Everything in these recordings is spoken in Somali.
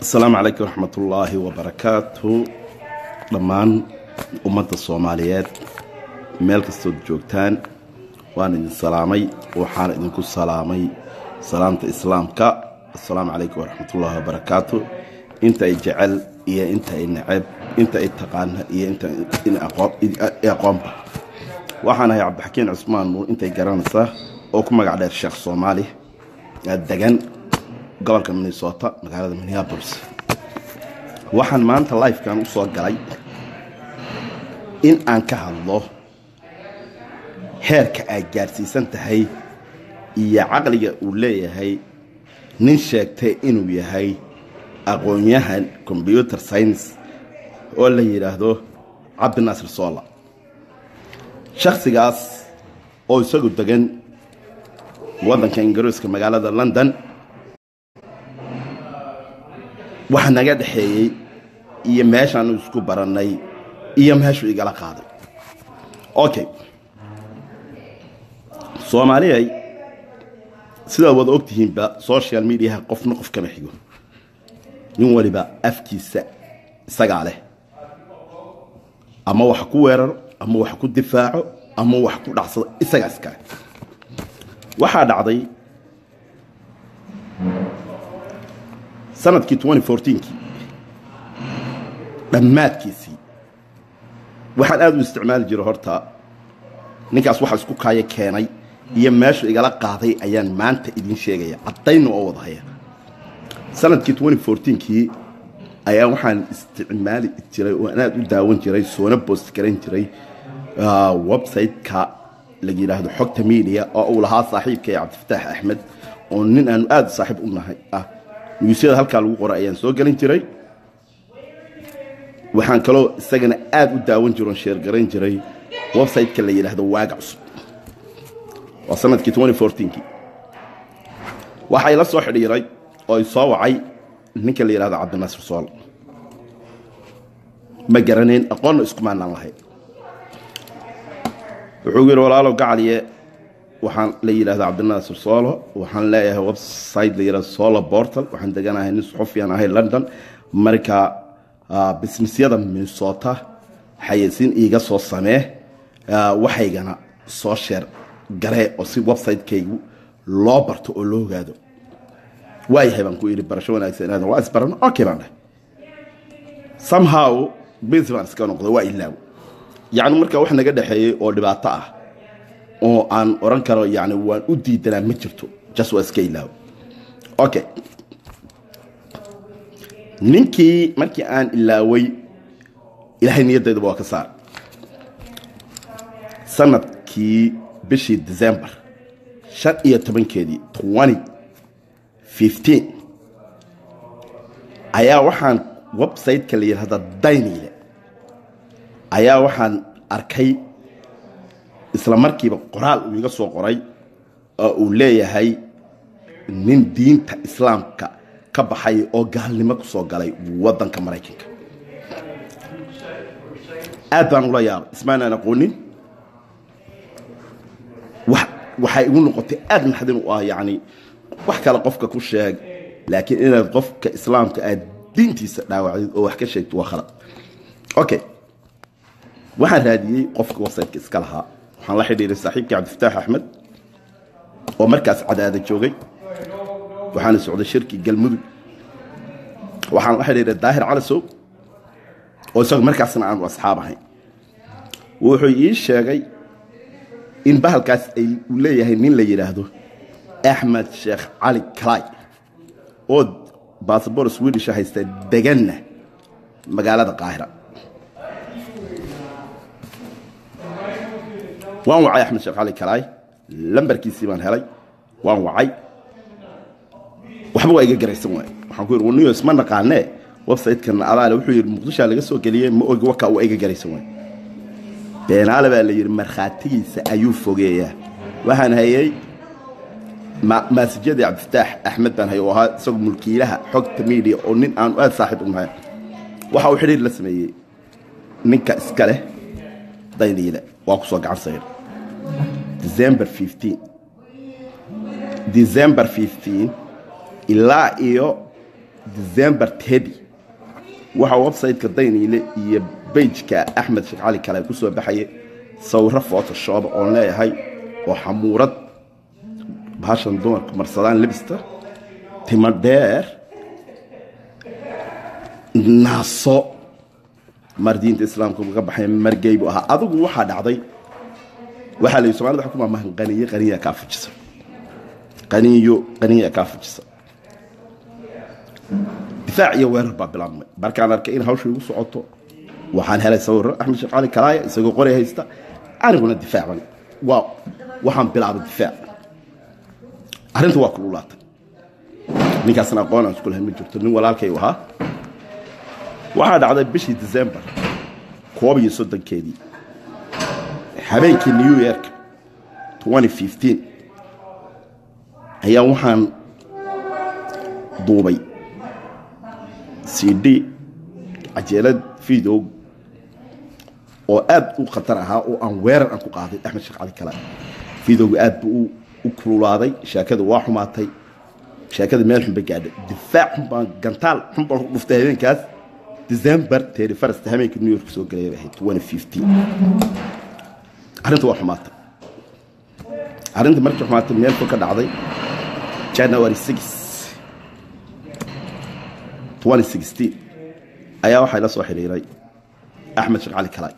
asalaamu calaykum waraxmatullaahi wabarakaatu dhammaan ummadda soomaaliyeed meel kastood joogtaan waan idin salaamay waxaan idinku salaamay salaamta islaamka assalaamu calaykum waraxmatullaahi wabarakaatu inta ay jecel iyo inta ay neceb inta ay taqaana iyo inta aqoonba waxaan ahay cabdixakiin cusmaan nuur intay garanaysaa oo ku magac dheer sheekh soomaali degan gobolka minnesota magaalada minneabolis waxaan maanta lifekan u soo galay in aan ka hadlo heerka aad gaadhsiisan tahay iyo caqliga uu leeyahay nin sheegtay inuu yahay aqoon-yahan combyuter science oo la yidhaahdo cabdinaasir soola shakhsigaas oo isagu degan waddanka ingiriiska magaalada london waxa naga dhexeeyey iyo meeshaanu isku barannay iyo meeshuu igala qaaday okay soomaaliyay sidaad wada og tihiinba social mediaha qofna qof kama xigo nin waliba afkiisa isagaa leh ama wax ku weeraro ama wax ku difaaco ama wax ku dhacsado isagaa iskale waxaa dhacday sanadkii kii dhammaadkiisii waxaan aad u isticmaali jiray horta ninkaas waxa isku kaaya keenay iyo meeshu igala qaaday ayaan maanta idiin sheegaya caddayna oo wada haya sanadkii kii ayaa waxaan isticmaali jiray oo aan aad u daawan jiray soona boost garan jiray website-ka la yidhaahdo xogta media oo uu lahaa saaxiibkay cabdifataax axmed oo nin aanu aad saaxiib u nahay ah niyuusyada halkaa lagu qoray ayaan soo gelin jiray waxaan kaloo isagana aad u daawan jiro on sheergarayn jiray website-ka la yidhaahdo waaga cusub waa sanadkii kii waxaa ila soo xidhiiray oo i soo wacay ninka la yidhahdo cabdinaasir sool ma garanayn aqoonna iskumaanaan lahayn wuxuu yidhi walaalow gacaliye waxaan la yidhahda cabdinaasir soolo waxaan leeyahay website la yidhahdo solo portal waxaan deganahay nin suxufiyan ahay london marka bisnisyada minnesota xayeysiin iiga soo samee waxaygana soo sheer garee oo si website-kaygu loo barto oo loo ogaado waayahay baan ku yidhi barasho wanaagsan inaad waa isbarano okay baan dheh somehow busy baan iska noqday waa ilaaw yacni marka wax naga dhexeeyey oo dhibaato ah oo aan oran karo yani waan u diidanaa ma jirto jas waa iska ilaaw okay ninkii markii aan ilaaway ilaahay niyaddayduba waa ka saar sanadkii bishii december shan iyo tobankeedii ayaa waxaan website-ka la yidhahda daynile ayaa waxaan arkay isla markiiba qoraal uu iga soo qoray oo uu leeyahay nin diinta islaamka ka baxay oo gaalnimo ku soo galay waddanka maraykanka aad baan ula yaabay ismaanaan aqoonin waxay igu noqotay aad naxdin u ah yacni wax kale qofka ku sheeg laakiin inaad qofka islaamka aad diintiisa dhaawacdid oo wax ka sheegto waa khalad okay waxaan raadiyey qofka website-ka iska lahaa waxaan la xidhiiray saaxiibkii cabdifataax axmed oo markaas cadaada joogay waxaana socday shirkii galmudug waxaan la xidhiiray daahir calasow oo isagu markaasna aanu asxaab ahayn wuxuu ii sheegay in bahalkaas ay uu leeyahay nin la yidhaahdo axmed sheekh cali kalay oo baasabor swedish haysta deganna magaalada qaahira waan wacay axmed sheekh cali kalaay lambarkiisii baan helay waan wacay waxba waa iga garaysan waay waxaan ku yidhi waniyo isma naqaanee website-kan adaale wuxuu yidhi muqdishaa laga soo geliyey ma ogi waka waa iga garaysan waay beenaale baa la yidhi markhaatigiisa ayuu fogeeyaa waxaan hayey maasijyadii cabdifataax axmed baan hayay oo ahaa isagu mulkiilaha xogta media oo nin aanu aad saaxiib u nahay waxa uu xidhiir la sameeyey ninka iska leh dayniile waa ku soo gacan sayr december december ilaa iyo december tedi waxaa website-ka dayniile iyo bejka axmed sheekh cali kale ku soo baxaya sawiro photoshop oon leeyahay oo xamuurad bahashan dumarku marsadaan libista timo dheer naaso mar diinta islaamka uga baxay margey buu ahaa adigu waxaa dhacday waxaa la yidhi somalida waxa ku maamahan qaniyo qaniya kaa fujisa qaniyo qaniya kaa fujisa difaac iyo weerar baa bilaabmay markaan arkay in hawsha igu socoto waxaan helay sawiro axmed sheekh cali kalaaya isagoo qori haysta aniguna difaacan waa waxaan bilaabay difaac arrinta waa kululaatay ninkaasna aqoon aan isku lahayn ma jirto nin walaalkay u ahaa waxaa dhacday bishii december koob iyo soddonkeedii habeenkii new york ayaa waxaan duubay c d cajeelad video oo aad u khatar ahaa oo aan weerar aan ku qaaday axmed sheekh cali kale videoga aad buu u kululaaday sheekada waa xumaatay sheekada meel xun bay gaadhay difaac xun baan gantaal xun baan ku dhuftay habeenkaas december teri farasta habeenkii new york soo galaya bay ahayd arrinta waa xumaatay arrinta markii xumaatay meel fog ka dhacday january ayaa waxaa ila soo xidhiiray axmed sheekh cali kalaay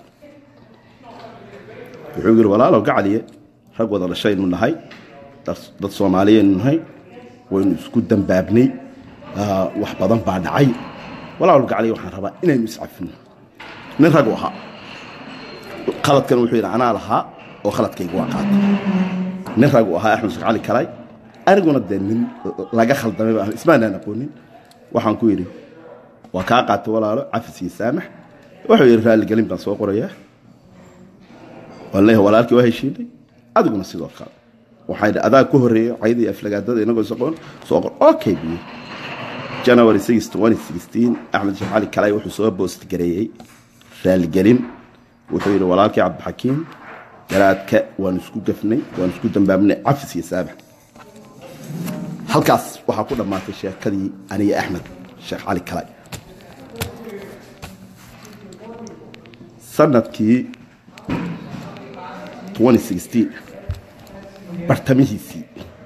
wuxuu yidhi walaalow gacaliye rag wada dhashaynu nahay dad soomaaliyaynu nahay waynu isku dambaabnay wax badan baa dhacay walaalow gacaliye waxaan rabaa inaynu iscafino nin ragu ahaa khaladkan wuxuu yidhi anaa lahaa oo khaladkayga waa qaatay nin ragu ahaa axmed sheekh cali kalaay aniguna dee nin laga khaldamay baa ismaanaan aqoonin waxaan ku yidhi waa kaa qaatay walaalo cafis iyo saamax wuxuu yidhi raalligelin baan soo qorayaa waan leeyahay walaalkii waa heshiinay adiguna sidoo kale waxaa yidhi adaa ku horreeyay cayda iyo aflagaadada inagoo soqon soo qor okay biyo january axmed sheekh cali kalay wuxuu soo boost gareeyey raalligelin wuxuu yidhi walaalkii cabdixakiim garaadka waan isku gafnay waan isku dambaabnay cafis iyo saamax halkaas waxaa ku dhammaatay sheekadii aniga axmed sheekh cali kalay sanadkii bartamihiisii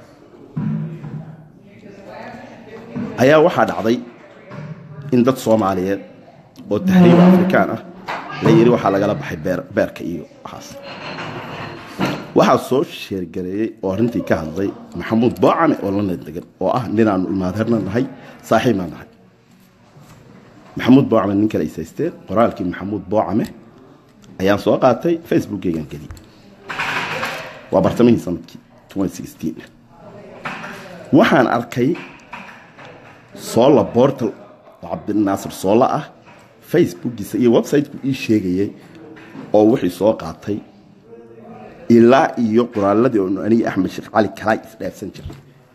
ayaa waxaa dhacday in dad soomaaliyeed oo taxriib afrikaan ah la yidhi waxaa lagala baxay beerka iyo waxaas waxaa soo sheergareeyey oo arrintii ka hadlay maxamuud boocame oo lana degan oo ah ninaanu imaadarna nahay saaxiibna nahay maxamuud boocame nin kale isaysteen qoraalkii maxamuud boocame ayaan soo qaatay facebookeygan geliyey waa bartamihii sanadkii waxaan arkay soola bortal oo cabdinaasir soola ah facebookiisa iyo websiteku ii sheegayay oo wixii soo qaatay ilaa iyo qoraaladii oonu aniga axmed sheekh cali kalaa isdhaafsan jiray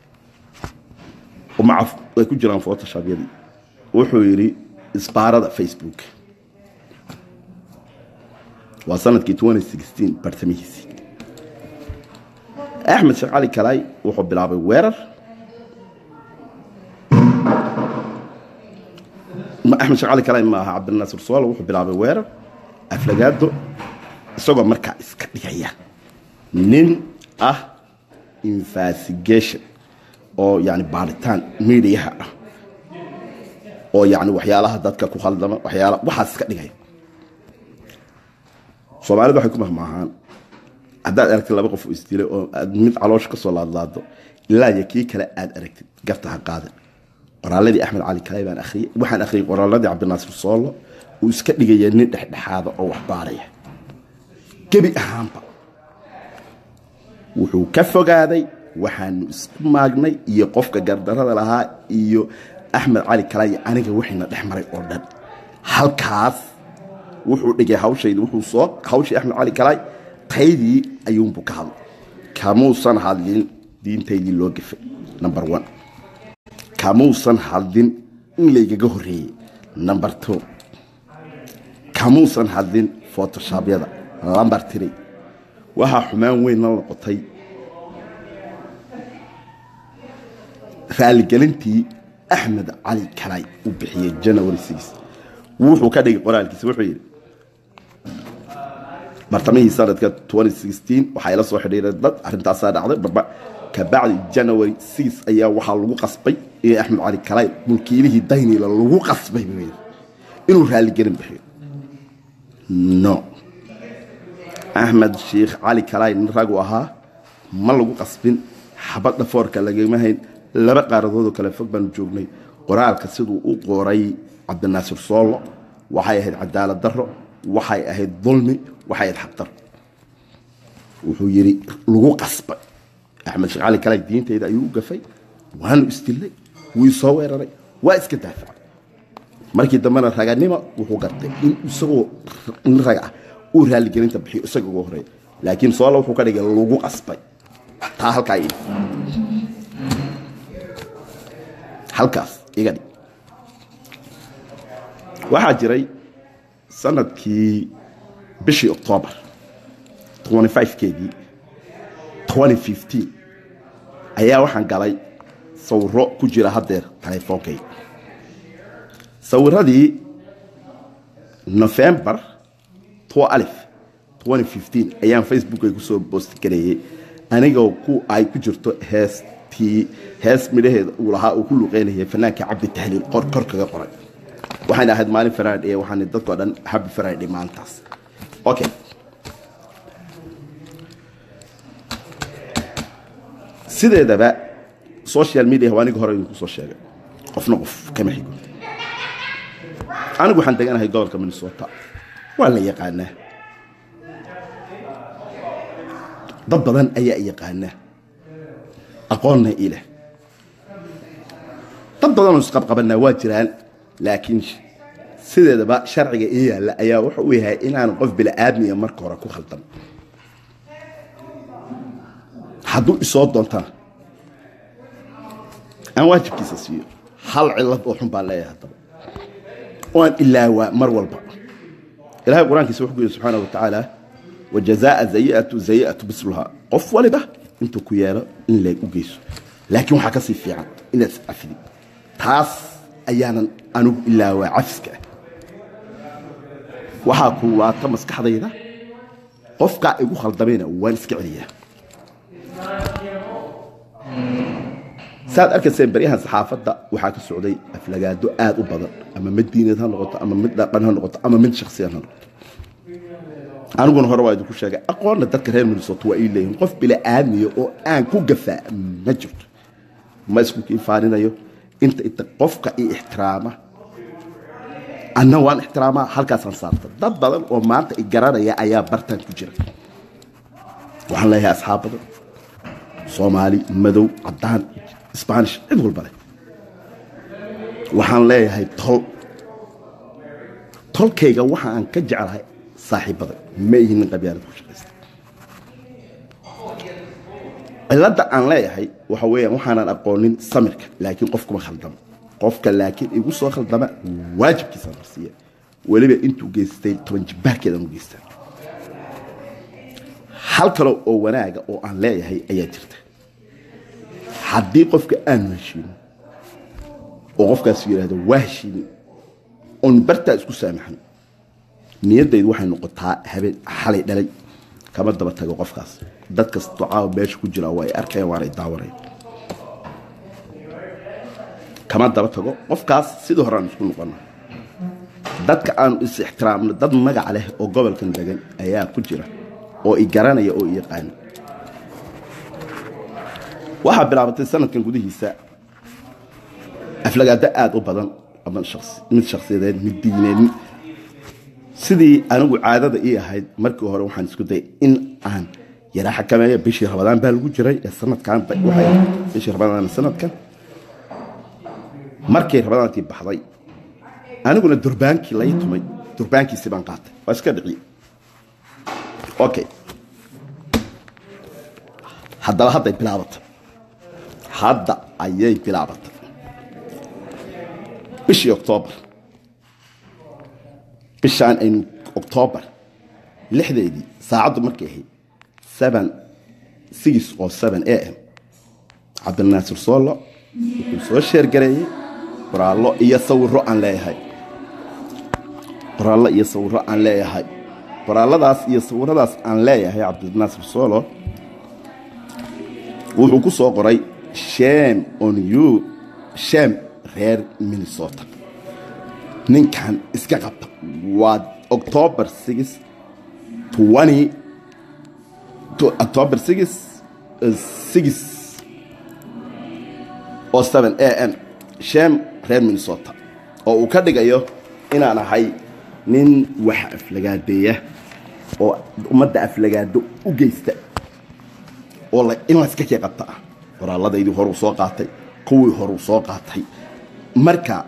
macaf ay ku jiraan photoshobyadii wuxuu yidhi isbaarada facebook waa sanadkii bartamihiisii axmed sheekh cali kalaay wuxuu bilaabay weerar axmed sheekh cali kalaay maaha cabdinaasir soolo wuxuu bilaabay weerar aflagaado isagoo markaa iska dhigaya nin ah investigation oo yani baaritaan mediaha ah oo yani waxyaalaha dadka ku khaldama waxyaala waxaas iska dhigaya soomaalida waxay ku mahmaahaan haddaad aragtid laba qof oo isdilay oo aad mid caloosha ka soo laadlaado ilaa iyo kii kale aad aragtid garta ha qaadan qoraaladii axmed cali kalay baan akhriyey waxaan akhriyey qoraaladii cabdinaasir soolo uu iska dhigaya nin dhexdhexaada oo wax baaraya gebi ahaanba wuxuu ka fogaaday waxaanu isku maagnay iyo qofka gardarada lahaa iyo axmed cali kalay aniga wixiina dhex maray oo dhan halkaas wuxuu dhigay hawshaydi wuxuu soo hawshii axmed cali kalay taydii ayuunbu ka hadlay kamuusan hadlin diintaydii loo gafay number one kamuusan hadlin in laygaga horreeyey number two kamuusan hadlin photoshobyada lamber three waxaa xumaan weyn la noqotay raaligelintii axmed cali kalay u bixiyey january six wuxuu ka dhigay qoraalkiisa wuxuu yidhi bartamihii sanadka waxaa ila soo xidhiiray dad arrintaasaa dhacday barba kabacdi january six ayaa waxaa lagu qasbay in axmed cali kalay mulkiilihii daynila lagu qasbay buu yidhi inuu raaligelin bixiyo no axmed sheikh cali kalay nin ragu ahaa ma lagu qasbin xabadda foorka lagama hayn laba qaaradoodoo kale fog baanu joognay qoraalka siduu u qoray cabdinaasir soollo waxay ahayd cadaalad daro waxay ahayd dulmi waxay ahayd xaqdaro wuxuu yidhi lagu qasbay axmed sheekh cali kalay diintayda ayuu u gafay waanu isdilnay wuu isoo weeraray waa iska daafacay markii dambena raganimo wuxuu gartay in isagoo nin rag ah uu raaligelinta bixiyo isaga uga horeeya laakiin soolla wuxuu ka dhigay lagu qasbay taa halkaa ii halkaas iga dhig waxaa jiray sanadkii bishii octoobar keedii ayaa waxaan galay sawiro ku jira haddeer taleefoonkayga sawiradii novembar ayaan facebookay kusoo boost gareeyey anigoo ku ay ku jirto heestii hees midhaheeda uu lahaa uu ku luqeynayay fanaanka cabdi tahliil qor kor kaga qoray waxayna ahayd maalin friday waxaan dadkao dhan happy friday maalintaas okay sideedaba social media waa aniga hore idinku soo sheegay qofna qof kama xigo anigu waxaan deganahay gobolka minnesota waa la yaqaanaa dad badan ayaa yaqaanaa aqoonna ileh dad badanoo isqabqabanaa waa jiraan laakiin sideedaba sharciga ii yaalla ayaa wuxu u yahay inaan qof bila'aadmiya marka hore ku khaldan hadduu isoo doontana aan waajibkiisa siiyo hal cilad oo xun baan leeyahay haddaba oo aan ilaawaa mar walba ilahay qur-aankiisa wuxuu ku yidhi subxaana wa tacaala wajazaaa zayi'atu zayi'atu bisluhaa qof waliba intuu ku yeelo in leeg u geyso laakiin waxaa ka sii fiican inaad iscafidi taas ayaanan anigu ilaawaa cafiska ah waxaa kululaata maskaxdayda qofkaa igu khaldamayna waan iska celiyaa saad arkayseen baryahan saxaafadda waxaa ka socday aflagaado aad u badan ama mid diineed ha noqoto ama mid dhaqan ha noqoto ama mid shaksiyan ha noqoto aniguna hore waa idinku sheegay aqoonna dadka reer minnesota waa ii leeyihin qof bila'aadmiya oo aan ku gafaa ma jirto ma isku kiifaaninayo inta inta qofka i ixtiraama anna waan ixtiraamaa halkaasaan saarta dad badan oo maanta i garanaya ayaa bartaan ku jira waxaan leeyahay asxaab badan soomaali madow caddaan sbanish cid walba leh waxaan leeyahay tol tolkayga waxa aan ka jeclahay saaxiibada ma ihin nin qabyaalad ku shaqaysta cilladda aan leeyahay waxa weeyaan waxaanan aqoonin samirka laakiin qof kuma khaldamo qofka laakiin igu soo khaldama waajibkiisa marsiiya weliba intuu geystay toban jibbaarkeedan u geystaa hal kale oo wanaaga oo aan leeyahay ayaa jirta haddii qofka aanu heshiino oo qofkaas yidhaahdo waa heshiini oon bartaa isku saamaxan niyaddaydu waxay noqotaa habeen xalay dhalay kama daba tago qofkaas dad kastoo caawa meesha ku jira waa ay arkayaan waanay daawanaya kama daba tago qofkaas sidii hore aan isku noqona dadka aanu is ixtiraamno dad magac leh oo gobolkan degan ayaa ku jira oo i garanaya oo i yaqaana waxaa bilaabatay sanadkan gudihiisa aflagaado aada u badan ama mid shaksiyadeed mid diineed sidii anigu caadada ii ahayd markii hore waxaan isku dayay in aan yaraa xakameeyo bishii rabadaan baa lagu jiray ee sanadkan bishii rabadaan sanadkan markay rabadaantii baxday aniguna durbaankii lai tumay durbaankiisii baan qaatay waa iska dhiciye okay haddaba hadday bilaabatay hadda ayay bilaabatay bishii octoobar bishaan aynu octoobar lixdeedii saacaddu markay ahayd seven six oo seven a m cabdilnaasir soolo wuxuu soo sheergareeyey qoraallo iyo sawirro aan leeyahay qoraallo iyo sawirro aan leeyahay qoraalladaas iyo sawirradaas aan leeyahay cabdinaasir solo wuxuu ku soo qoray shame on you shame reer minnesota ninkan iska qabta waa october six twenty october six six oo seven a m shame reer minnesota oo uu ka dhigayo inaan ahay nin wax aflagaadeeya oo ummadda aflagaado u geysta oo in layska kii qabta ah qoraalladaydii horuu soo qaatay kuwii horuu soo qaatay marka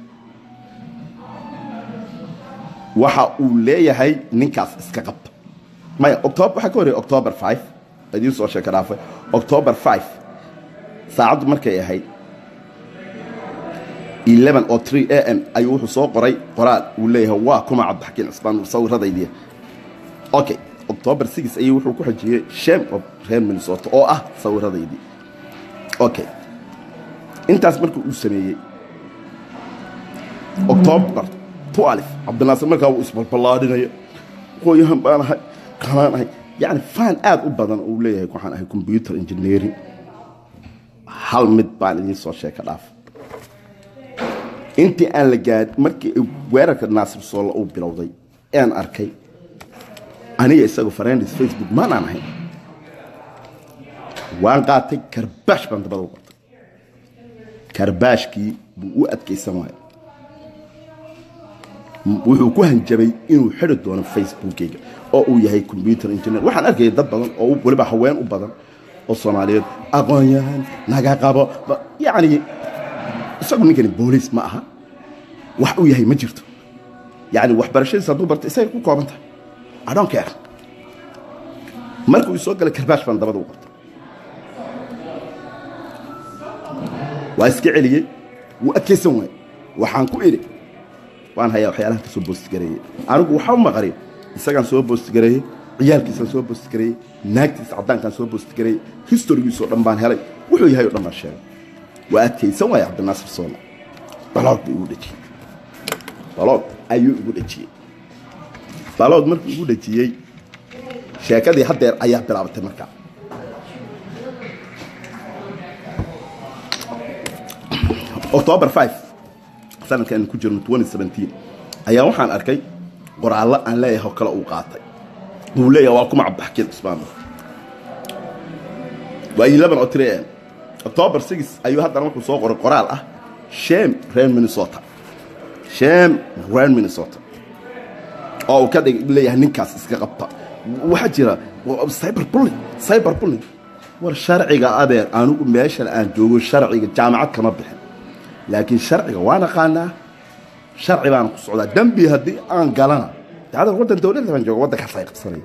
waxa uu leeyahay ninkaas iska qabta maya octob waxaa ka horreeyay october five idiin soo sheeka dhaafay october five saacaddu markay ahayd eleven oo three a m ayuu wuxuu soo qoray qoraal uu leeyahay waa kuma cabdixakiin cisbaan sawirradaydiya okay october six ayuu wuxuu ku xajiyey shame of reer minnesota oo ah sawirradaydii okay intaas marka uu sameeyey october twelve cabdinaasir markaa wuu isbalballaadhinaya qoyahan baan ahay kanaan ahay yacni faan aad u badan uu leeyahay waxaan ahay computer engineering hal mid baan idiin soo sheeka dhaaf intii aan la gaad markii weerarka naasir soolla uu bilowday aan arkay aniga isagu farendis facebook maanaan ahayn waan qaatay karbaash baan dabada u qatay karbaashkii buu u adkaysan waaya wuxuu ku hanjabay inuu xidhi doono facebookeyga oo uu yahay computer engineer waxaan arkayay dad badan oo weliba haween u badan oo soomaaliyeed aqoon-yahan naga qabo yacni isagu ninkani booliis ma aha wax uu yahay ma jirto yacni waxbarashadiisa hadduu barta isagay ku kooban tahay I don't care markuu ii soo galay karbaash baan dabada u qabtay waa iska celiyey wuu adkaysan waayey waxaan ku idhi waan hayaa waxyaalahan ka soo boostigareeyey anigu waxa u maqarin isagaan soo boostigareeyey ciyaalkiisaan soo boostigareeyey naagtiisa caddaankaan soo boostigareeyey historigiisoo dhan baan helay wuxuu yahay oo dhan baan sheegay waa adkaysan waaya cabdinaasir soona balood buu igu dhejiyey balood ayuu igu dhejiyey balood markuu igu dhejiyey sheekadii haddeer ayaa bilaabatay markaa october five sanadkan ku jirno ayaa waxaan arkay qoraallo aan leeyahay oo kale uu qaatay wuu leeyahay waa kuma cabdixakiin cismaan waa eleven oo three am october six ayuu haddana wuxuu soo qoray qoraal ah shame reer minnesota shame reer minnesota oo uu ka dhig leeyahay ninkaas iska qabta waxaa jira cyber bulling cyber bulling war sharciga adeer anigu meeshan aan joogo sharciga jaamacad kama bixin laakiin sharciga waa naqaanaa sharci baana ku socdaa dembi haddii aan galana dacdar waddan dowladda baan jooga waddankaas ay qabsanaya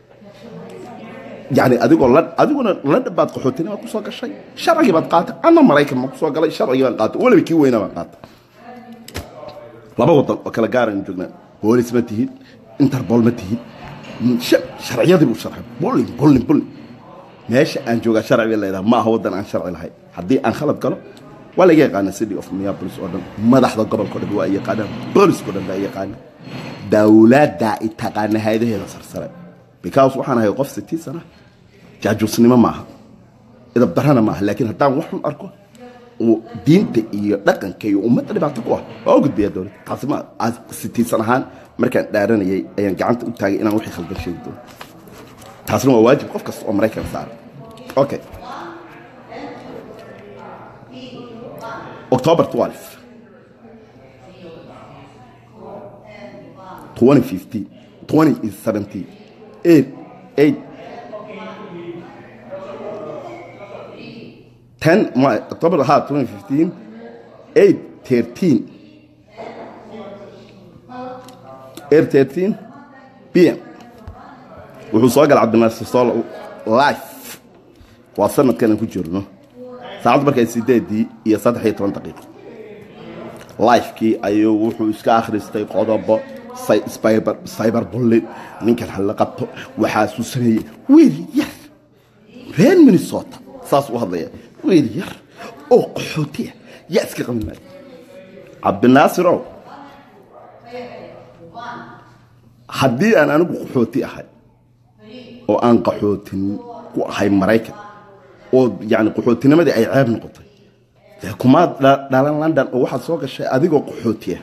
yani adigoo la adiguna ladhan baad qaxootina baad ku soo gashay sharcigii baad qaatay anna maraykan ma ku soo galay sharcigii baan qaatay weliba kii weynaa baan qaatay laba waddan oo kala gaaraynu joognaa boolis ma tihid interbol ma tihid sharciyadii buu sharxay bulling bulling bulling meesha aan joogaa sharci bay leedahay ma aha waddan aan sharci lahayn haddii aan khalad galo waa laga yaqaana city of minneapolis oo dhan madaxda gobolka o dhan waa yaqaanaan booliska o dhan baa yaqaana dowladda i taqaana hayadaheeda sarsare because waxaan ahay qof sitii sana jaajuusnimo maaha idab darana maaha laakiin haddaan wax xun arko uu diinta iyo dhaqanka iyo ummadda dhibaato ku ah waa u gudbiyaa dowladda taasi ma sitiisan ahaan markaan dhaaranayay ayaan gacanta u taagay inaan wixii khaldan sheegi doono taasna waa waajib qof kasta oo maraykan saaran okay October 12, 2015, 2017, 8, 8, 10, my, October ha, 2015, 8, 13, 8, 13 p.m. wuxuu soo galay cabdinaasir sool life waa sanadkan aan ku jirno saacaddu markay sideedii iyo saddex iyo toban daqiiqo lifekii ayuu wuxuu iska akhristay qodobo cyber bullin ninkan hala qabto waxaasuu sameeyey wiil yar reer minnesota saas u hadlaya wiil yar oo qaxootiya yaa iska qaban maayo cabdinaasirow haddii aan anigu qaxooti ahay oo aan qaxootin ku ahay maraykan oo yani qaxootinimadii ay ceeb noqotay dee kumaad dhalan london oo waxaad soo gashay adigoo qaxootiya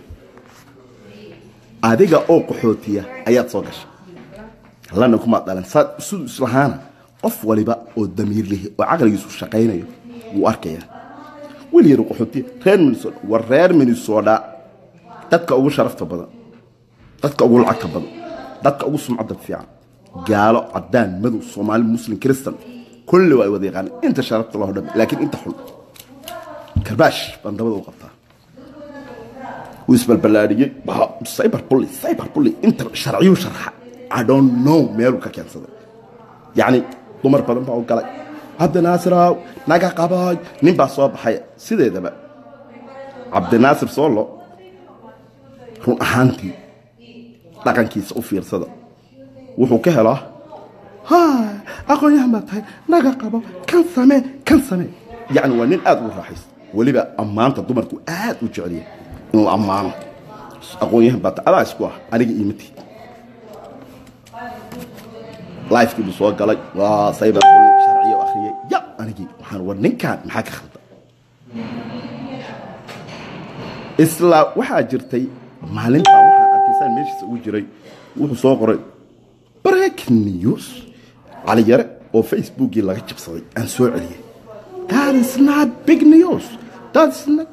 adiga oo qaxootiya ayaad soo gashay london kumaad dhalan saad siduu islahaana qof waliba oo damiir lihi oo caqligiisu shaqaynayo wuu arkayaa weli yar qaxootiya reer minnesota war reer minnesota dadka ugu sharafta badan dadka ugu lacagta badan dadka ugu sumcadda fiican gaalo cadaan madow soomaali muslim kristan kulli waa ay wada yaqaaneen inta sharafta loo dhan laakiin inta xun karbaash baan dabada u qabtaa wuu isbalballaadhiyey cyber bully cyber bully inta sharciyuu sharxa i don't know meeluu ka keensaday yacni dumar badan baa u galay cabdinaasiraw naga qabaay nin baa soo baxay sideedaba cabdinaasir soolo run ahaantii dhaqankiisa u fiirsada wuxuu ka helaa aqoon-yahan baa tahay naga qabo kan samee kan samee yacni waa nin aad ugu raaxaysta weliba ammaanta dumarku aad u jeceliya inuu ammaano aqoon-yahan baa tahay adaa isku ah aniga iimati lifekii buu soo galay waa saybar sharciyo akhriyey ya anigii waxaan war ninkan maxaa ka khalda isla waxaa jirtay maalintaa waxaan arkaysaan meeshiisa ugu jiray wuxuu soo qoray breaking news cali yare oo facebookii laga jabsaday aan soo celiyey that is not big news that is not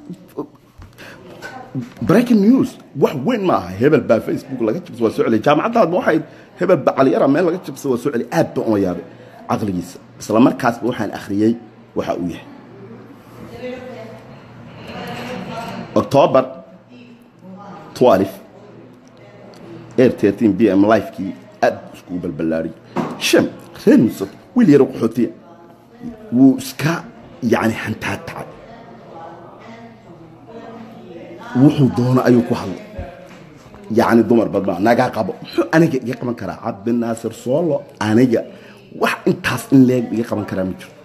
breaking news wax weyn ma aha hebel baa facebook laga jabsa waa soo celiyay jaamacaddaadba waxay hebel baa cali yara meel laga jabsa waa soo celiyay aad baan uma yaabay caqligiisa isla markaasba waxaan akhriyey waxa uu yahay october 12 air 13 b m lifekii aad iskugu balballaariyey shan reer musad wiil yaro qaxootiya wuu iska yani hantaatacay wuxuu doono ayuu ku hadlay yacni dumar badma naga qabo muxuu aniga iga qaban karaa cabdinaasir soolo aniga wax intaas in leeg iga qaban karaa ma jiro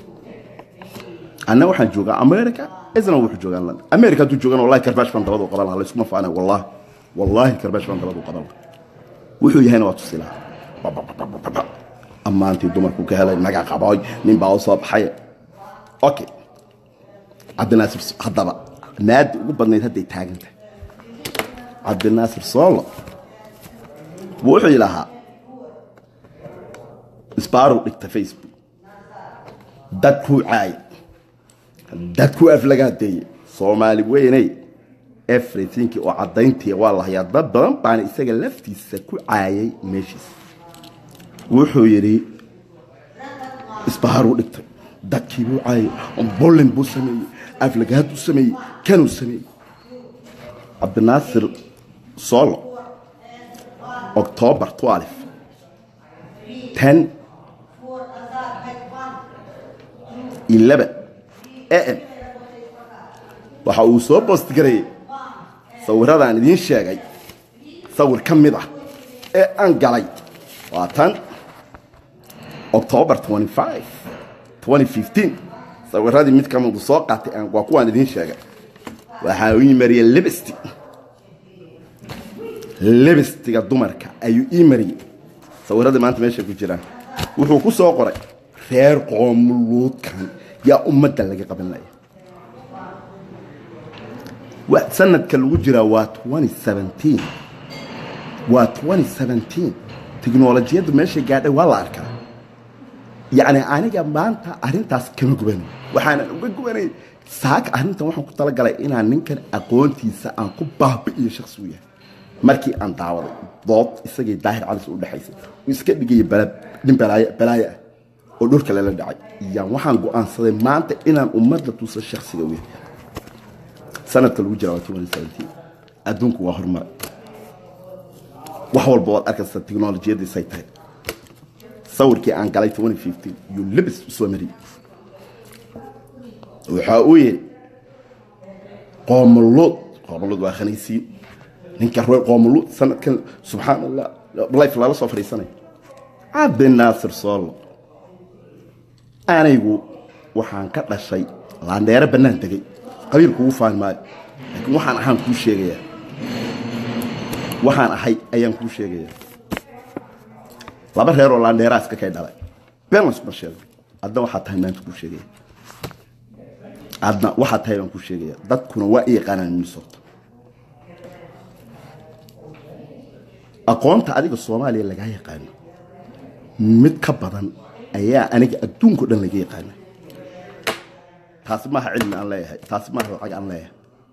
anna waxaan joogaa america isna wuxuu joogaa london america hadduu joogan wallahi karbaash baan dabadu qaban lahaa layskuma faana wallahi wallahi karbaash baan dabadu qaban lahaa wuxuu yahayna waa tusi lahaa ammaantii dumarku ka helay naga qabooy nin baa u soo baxay okay cabdinaasir haddaba naadi ugu badnayd hadday taagan tahay cabdinaasir soolo wuxuu ilahaa isbaarow dhigta facebook dadkuu caayay dadkuu aflagaadeeyey soomaali weyney everythingkii oo caddayntii waa la hayaa dad badan baana isaga laftiisa ku caayay meeshiisa wuxuu yidhi isbaharuu dhigtay dadkii buu caayay bollin buu sameeyey aflagaad buu sameeyey kanuu sameeyey cabdinaasir solo october 12 10 11 am waxa uu soo boostgareeyey sawirradaan idiin sheegay sawir ka mid ah ee aan galay waa tan october 25 2015 sawirradii mid ka midu soo qaatay waa kuwaan idiin sheegay waxaa uu mariyey libesti libestiga dumarka ayuu ii mariyey sawirradii maanta meeshay ku jiraan wuxuu ku soo qoray reer qoomuluudkan yaa ummadda laga qaban laya sanadka lagu jiraa waa waa teknolojiyadda meeshay gaadhay waa la arkaa yacni aniga maanta arrintaas kama gubanay waxaanan uga gubanay saaka arrintan waxaan ku talagalay inaan ninkan aqoontiisa aan ku baabi'iyo shaksi u yahay markii aan daawaday dood isagay daahir calis u dhexaysay uu iska dhigaya nin balaayo ah oo dhulka lala dhacay yaan waxaan go'aansaday maanta inaan ummadda tuso shaksiga u yahay sanadka lagu jira waa adduunku waa horumaray wax walba waad arkaysa teknolojiyadiisay tahay sawirkii aan galay yuu libis u soo mariyey waxaa uu yidhi qoomuluud qoomuluud waa khanaysiin ninka reer qoomuluud sanadkan subxaan allah life lala soo fadhiisanaya cabdinaasir soolo anigu waxaan ka dhashay laandheero bannaan tegey qabiil kugu faani maayo laakiin waxaan ahaan kuu sheegayaa waxaan ahay ayaan kuu sheegayaa laba reeroo laandheeraa iska kay dhalay balance ma sheego adna waxaa tahay maanta kuu sheegaya adna waxaa tahay baan kuu sheegaya dadkuna waa i yaqaanaan minnesota aqoonta adiga soomaaliya lagaa yaqaano mid ka badan ayaa aniga adduunko dhan laga yaqaana taasi maaha cilmi aan leeyahay taasi maaha lacag aan leeyahay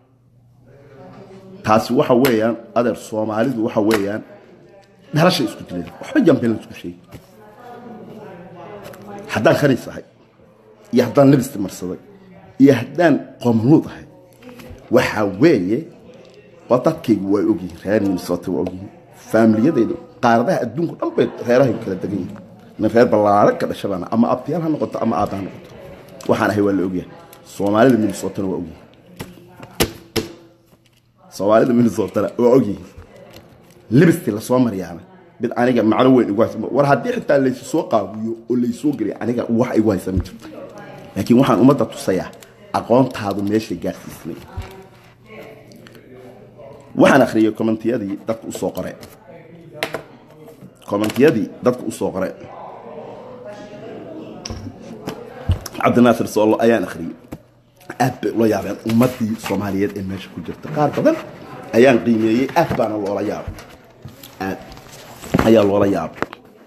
taasi waxa weeyaan adeer soomaalidu waxa weeyaan dhalashay isku dileen waxba jambelan isku sheegi haddaan khaniis ahay iyo haddaan libisti marsaday iyo haddaan qoomluud ahay waxaa weeye waa dadkaygu waa ogyihiin reer minnesota waa ogyihiin faamiliyadaydu qaaradaha adduunku dhan bay reerahay kala degan yihiin nin reer ballaaran ka dhashabaana ama abtiyaal ha noqoto ama aabba ha noqoto waxaan ahay waa la ogyahay soomaalida minnesotana waa ogyihiin soomaalida minnesotana waa ogyihiin libisti lasoo maryaana mid aniga macno weyn igu haysa war haddii xitaa laysu soo qaawiyo oo laysoo geliyo aniga wax igu haysa ma jirto laakiin waxaan ummadda tusayaa aqoontaadu meeshay gaarsiisnay waxaan akhriyey commentiyadii dadka usoo qoreen commentiyadii dadka usoo qoreen cabdinaasir soollo ayaan akhriyey aad bay ula yaabeen ummaddii soomaaliyeed ee meesha ku jirta qaar badan ayaan qiimeeyey aad baana loola yaabay aad ayaa loola yaabay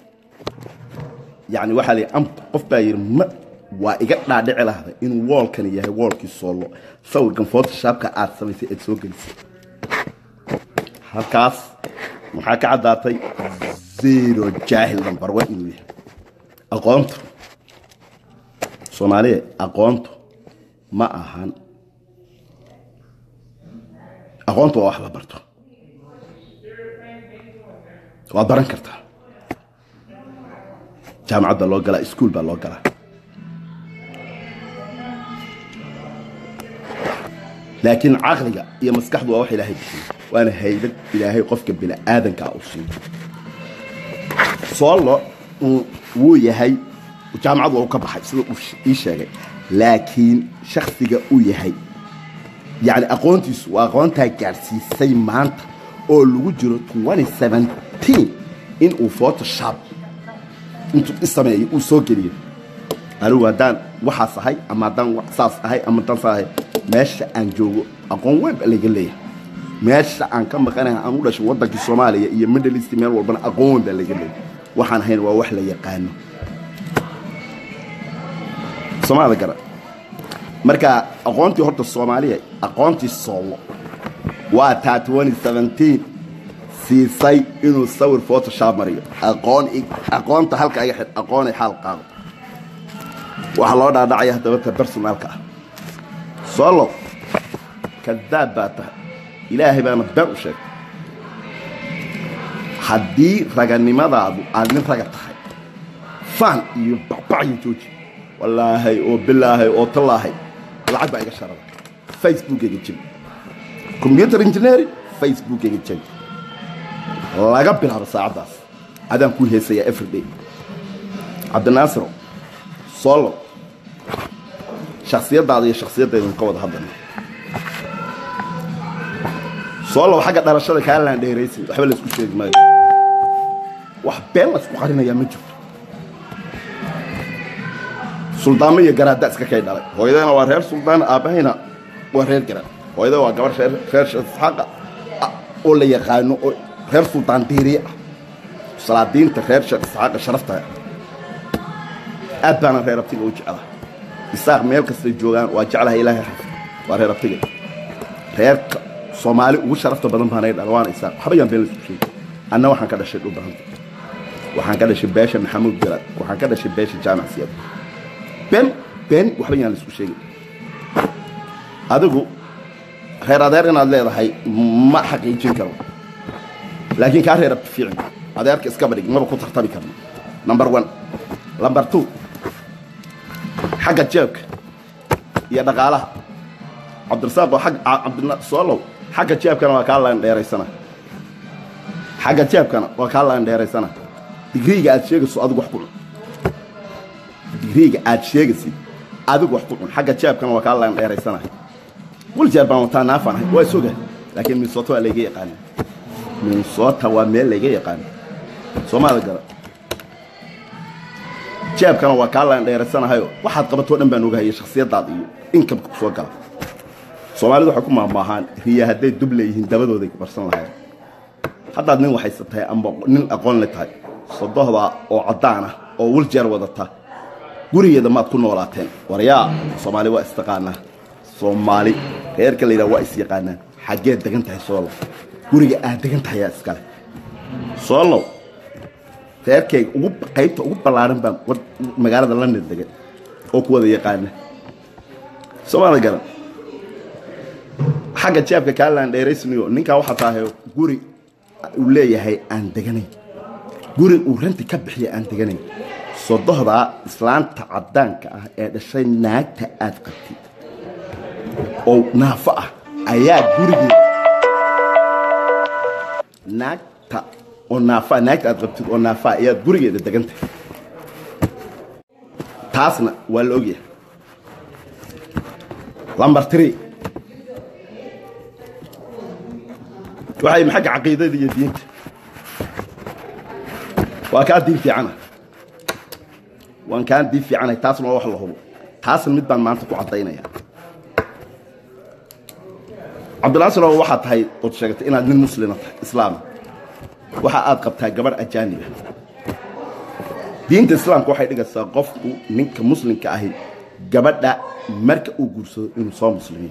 yacni waxaa la yidhi qof baa yidhi ma waa iga dhaadhici lahda inuu woolkani yahay woolkii soollo sawirkan photoshaabka aad samaysay aad soo gelisay halkaas maxaa ka caddaatay zero jaahil number one inuu yahay aqoontu soomaaliya aqoontu ma ahan aqoontu waa wax la barto waad baran kartaa jaamacad baa loo galaa iskuol baa loo galaa laakiin caqliga iyo maskaxdu waa wax ilaahay bixiyo waana haybad ilaahay qofka bini'aadankaa u siiyo soollo wuu yahay jaamacad waa u ka baxay sida uu ii sheegay laakiin shaksiga uu yahay yacni aqoontiisu waa aqoontaa gaadhsiisay maanta oo lagu jiro inuu photoshop intuu isameeyo uu soo geliyo anigu haddaan waxaas ahay ama haddaan saas ahay ama haddaan saa ahay meesha aan joogo aqoon weyn baa laga leeyahay meesha aan ka maqanahay aan u dhashay waddankii soomaaliya iyo middle east meel walbana aqoon weyn baa laga leeyahay waxaan ahayn waa wax la yaqaano soomaalida gara marka aqoontii horta soomaaliya aqoontii soollo waa taa siisay inuu sawir photoshop mariyo aqoon aqoonta halka iga xidh aqoonay xaal qaado waxaa loo dhaadhacaya haddaba ta personaalka ah soolo kadaab baa tahay ilaahay baana been u sheegtay haddii raganimadaadu aad nin raga tahay faan iyo bacbacyo jooji wallaahay oo bilaahay oo tallaahay lacag baa iga sharada facebookayga jebi combyuter engineering facebookayga jebi laga bilaabo saacaddaas adaan ku heesayaa everyday cabdinaasiro soolo shaksiyaddaada iyo shaksiyaddaydun ka wada hadlayna soolow xagga dhalashada kaa laan dheeraysin waxba laysku sheegi maayo wax been laysku qarinayaa ma jirto suldaamo iyo garaadda iska kay dhalay hooyadana waa reer suldaan aabbahayna waa reer garaad hooyada waa gabar reer shasxaaqa oo la yaqaano oo reer suldaan diiriye ah salaadiinta reer sheekh isxaaqa sharafta aad baana reer abtiga u jeclaa isaaq meel kastay joogaan waa jeclahay ilaahay xafid waa reer abtiga reerka soomaali ugu sharafta badan baanay dhala waana isaaq waxba yaan been laisku sheegi anna waxaan ka dhashay dhulbahanta waxaan ka dhashay beesha maxamuud garaad waxaan ka dhashay beesha jaamac siyaad been been waxba yaan laisku sheegi adigu reer adeer inaad leedahay ma xaqiijin karo laakiin kaa reer abti fiicin adeerka iska badhig maba ku tartami karno number one number two xagga jeebka iyo dhaqaalaha cabdirasaaq oo cabdina soolow xagga jeebkana waa kaa laan dheeraysana xagga jeebkana waa kaa laan dheeraysana digriiga aad sheegayso adigu wax ku cun digriiga aad sheegaysid adigu wax ku cun xagga jeebkana waa kaa laan dheeraysana wiljeer baan wataa naafaan ahay waa isoga laakiin minnesota waa layga yaqaana minnesota waa meel layga yaqaana soomaalida gara jeebkana waa kaa laan dheeraysanahayo waxaad qabatoo dhan baan ogahaya shakhsiyaddaada iyo inkamka ku soo gala soomaalidu waxay ku maahmaahaan riya hadday dub leeyihiin dabadooday barsan lahayn haddaad nin waxaysa tahay amba nin aqoon le tahay sodohda oo caddaan ah oo wiljeer wadata gurigeeda maad ku noolaateen waryaa soomaali waa istaqaanaa soomaali reerka la yidhaha waa is yaqaanaan xaggeed degan tahay soolow guriga aad degan tahay yaa iskale soolow reerkayga ugu qaybta ugu ballaaran baan magaalada london degan oo ku wada yaqaana soomaalida garan xagga jeebka kaalaan dheeraysnayo ninkaa waxaa tahay guri uu leeyahay aan deganayn guri uu ranti ka bixiya aan deganayn sodohdaa islaanta caddaanka ah ee dhashay naagta aad qabtid oo naafo ah ayaa gurigeeda naagta oo naafaa naagta aad qabtid oo naafaa ayaad gurigeeda degan tahay taasna waa la ogyahay lamber tree waxay xagga caqiidada iyo diinta waa kaa diin fiicana waan kaan diin fiicanahay taasna waa wax la hubo taasna mid baan maanta ku caddaynaya cabdilaasiloo waxaad tahay ood sheegatay inaad nin muslima tahay islaama waxa aad qabtaa gabadh ajaaniba diinta islaamka waxay dhigaysaa qofku ninka muslimka ahi gabadha marka uu guursado inuu soo muslimiyo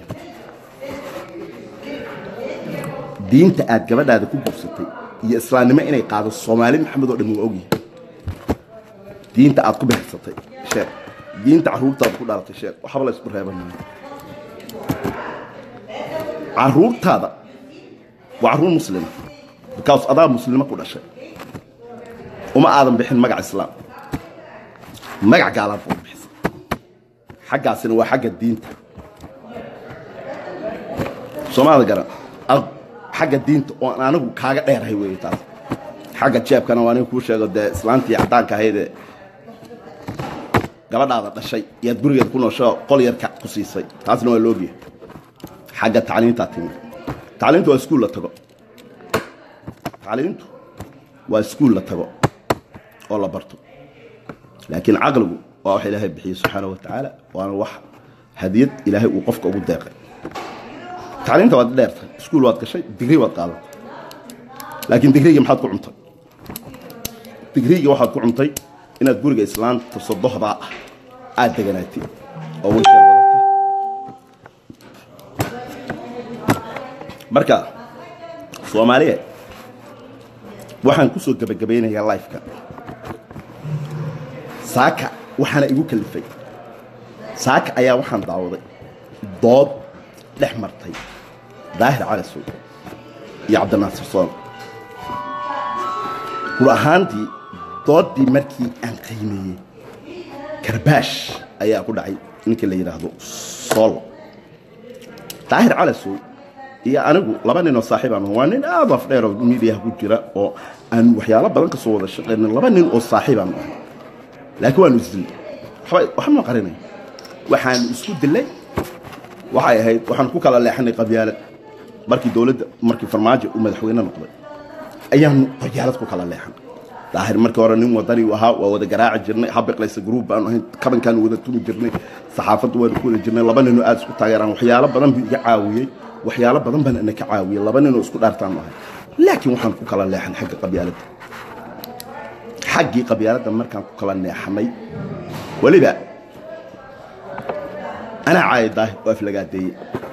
diinta aad gabadhaada ku guursatay iyo islaamnimo inay qaado soomaali maxamed oo dhan waa ogyahay diinta aad ku beegsatay sheekh diinta carruurtaada ku dhalatay sheekh waxba la isku reeban maayo carruurtaada waa carruur muslima bikaas adaa muslimo ku dhashay uma aadan bixin magac islaam magac gaalaad baad bixisay xaggaasina waa xagga diinta soomaalida garan xagga diinta oo aan anigu kaaga dheerahay weeye taas xagga jeebkana waa aniga kuu sheego dee islaantii caddaanka ahaydee gabadhaada dhashay iyaad gurigeeda ku noosho qol yarka ku siisay taasna waa loogyahay xagga tacliintaa timi tacliintu waa iskuul la tago tacliintu waa iskuul la tago oo la barto laakiin caqligu waa wax ilaahay bixiyey subxaana wa tacaala waana wax hadiyad ilaahay uu qofka ugu deeqay tacliinta waad dheertay iskuul waad gashay digri waad qaadatay laakiin digriigii maxaad ku cuntay digriigii waxaad ku cuntay inaad guriga islaanta sodohdaa ah aad deganaatid oo wilsheer wadata marka soomaaliya waxaan ku soo gebagabaynayaa lifeka saaka waxaana igu kalifay saaka ayaa waxaan daawaday dood dhex martay daahir cali suuq iyo cabdinaasir sool gur ahaantii dooddii markii aan qiimeeyey karbaash ayaa ku dhacay ninka la yidhaahdo soolo daahir cali suuq iyo anigu laba ninoo saaxiibaan waa nin aad af dheer oo miidiyaha ku jira oo aan waxyaalo badan ka soo wada shaqaynin laba nin oo saaxiibaan ahay laakiin waanu isdilay waxba ma qarinay waxaanu isku dilay waxay ahayd waxaan ku kala leexanay qabyaalad markii dowladda markii farmaajo uu madaxweyne noqday ayaanu qabyaalad ku kala leexan daahir markii hore nin wadani ahaa waa wada garaaci jirnay habiqlaysa gruub baanu ahayn kabankaanu wada tumi jirnay saxaafaddu waanu ku wada jirnay laba ninoo aad isku taageeraan waxyaalo badan buu iga caawiyey waxyaalo badan baan ina ka caawiyey laba ninoo isku dhaartaanu ahay laakiin waxaan ku kala leexan xagga qabyaaladda xaggii qabyaaladda markaan ku kala neexanay weliba anaa caaya daahir oo aflagaadeeye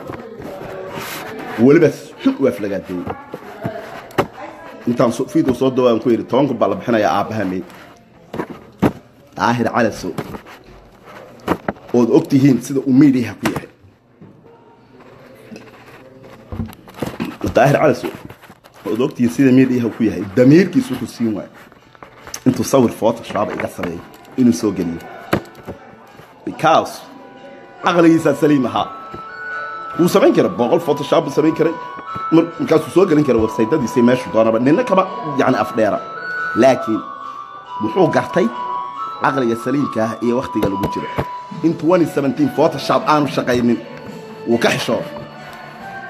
weliba xun u aflagaadeeye intaan fiido soo dawaan ku yidhi toban kun baa la bixinayaa aabbaha meyd daahir calasow ood og tihiin sida uu miidiyaha ku yahay daahir calasow ood og tihiin sida miidiyaha ku yahay damiirkiis wuxuu siin waayo intuu sawir photoshop iga sameeyo inuu soo geliyo because caqligiisaa saliim ahaa wuu samayn kara boqol photoshop buu samayn karay markaasuu soo gelin kara websaytadiisa meeshu doonaba nina kama yani afdheera laakiin muxuu gartay caqliga saliimka ah iyo wakhtiga lagu jiro in photoshop aanu shaqaynin wuu ka xishoo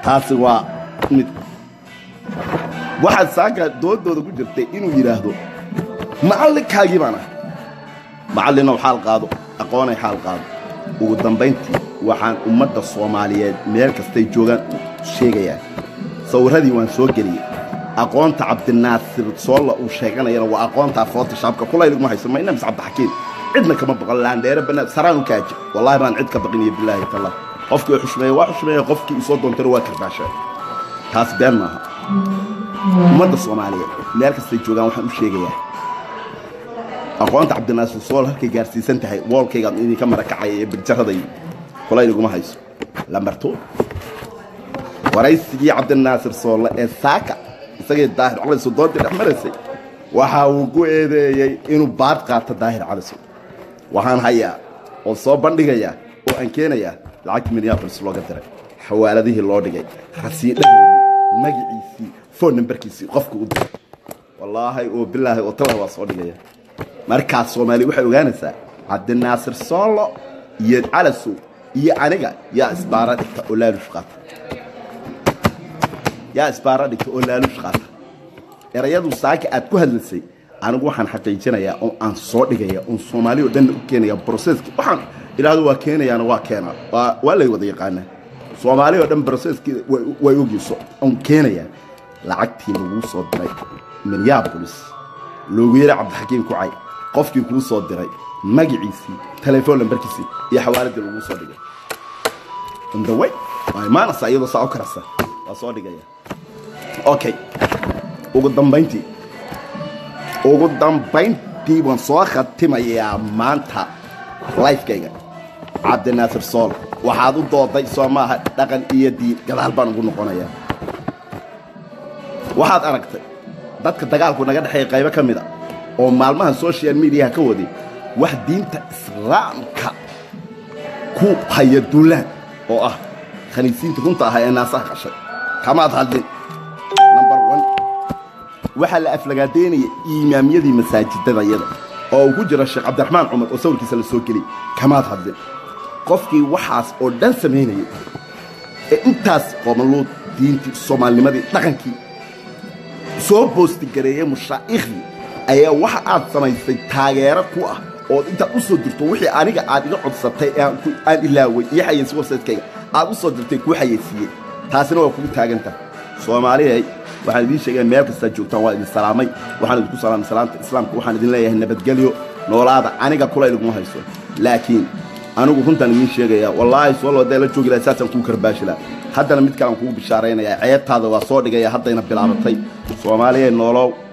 taasi waa mid waxaad saaka doodooda ku jirtay inuu yidhaahdo macallinkaagii baan ah macallinow xaal qaado aqoonay xaal qaado ugu dambayntii waxaan ummadda soomaaliyeed meel kastay joogaan u sheegayaa sawirradii waan soo geliyey aqoonta cabdinaasir soolla uu sheeganayana waa aqoontaa footoshaabka kulayliguma hayso mayna mis cabdixakiim cidna kama baqan laandheere banaad saraan u kaaji wallahi baan cid ka baqiniyo bilaahi tallah qofkii xushmeeye waa xushmeeye qofkii isoo doontana waa karbaashaa taas been maaha ummadda soomaaliyeed meel kastay joogaan waxaan u sheegayaa aqoonta cabdinaasir sool halkay gaarsiisan tahay woolkaygaan idinka marakacaya ee birjaraday kulayliguma hayso lambarto waraysigii cabdinaasir soolle ee saaka isagii daahir calisow doontii dhex maraysay waxa uu ku eedeeyey inuu baad qaato daahir calisow waxaan hayaa oo soo bandhigayaa oo aan keenayaa lacagtii minneabolis looga diray xawaaladihii loo dhigay rasiidhadoodii magaciisii foon nambarkiisii qofka u diray wallaahi oo bilaahi oo talah waa soo dhigaya markaas soomaaliya waxay ogaanaysaa cabdinaasir soollo iyo calasow iyo aniga yaa isbaara dhigta oo laalush qaata yaa isbaara dhigta oo laalush qaata erayadu saaka aad ku hadlaysay anigu waxaan xaqiijinayaa oo aan soo dhigaya oon soomaali o dhanna u keenaya broseski waxaan idhaahdo waa keenayaana waa keenaa waa lay wada yaqaanaa soomaali oo dhan broseski way ogeyso oon keenayaa lacagtii laguu soo diray minneabolis loogu yeeray cabdixakiim kucay qofkii kuu soo diray magaciisii telefoon lambarkiisii iyo xawaaladii laguu soo dhigay indaway waa imaanaysa iyadoo saa u karasa waa soo dhigaya okay ugu dambayntii ugu dambayntii waan soo khatimayaa maanta lifekayga cabdinaasir sool waxaad u dooday soo maaha dhaqan iyo diin gadaal baan ugu noqonayaa waxaad aragtay dadka dagaalku naga dhexeeya qaybo ka mid a oo maalmaha social mediaha ka waday wax diinta islaamka ku haya duulaan oo ah khaniisiinta runta ahaa ee naasaha qashay kamaad hadlin number one waxaa la aflagaadeynaya imaamyadii masaajidada iyada oo uu ku jira sheekh cabdiraxmaan cumar oo sawirkiisa la soo geliyay kamaad hadlin qofkii waxaas oo dhan samaynayay ee intaas qoomaluud diintii soomaalinimadii dhaqankii soo boostigareeyey mushaa'iikhdii ayaa waxa aad samaysay taageero ku ah ood intaad u soo dirto wixii aniga aad iga codsatay aan ilaaway iyo xayeysi websaytekayga aad u soo dirtay kuu xayeysiiyey taasina waa kugu taaganta soomaaliyay waxaan idiin sheegaya meel kastaad joogtaan waa idin salaamay waxaan idinku salaamay salaamta islaamka waxaan idin leeyahay nabadgelyo noolaada aniga kula idiguma hayso laakiin anigu runtaan idiin sheegaya wallaahi soolo hadday la joogi lahay saasaan kuu karbaashi laha haddana mid kalean kugu bishaaraynayaa ceebtaada waa soo dhigaya haddayna bilaabatay soomaaliya noolow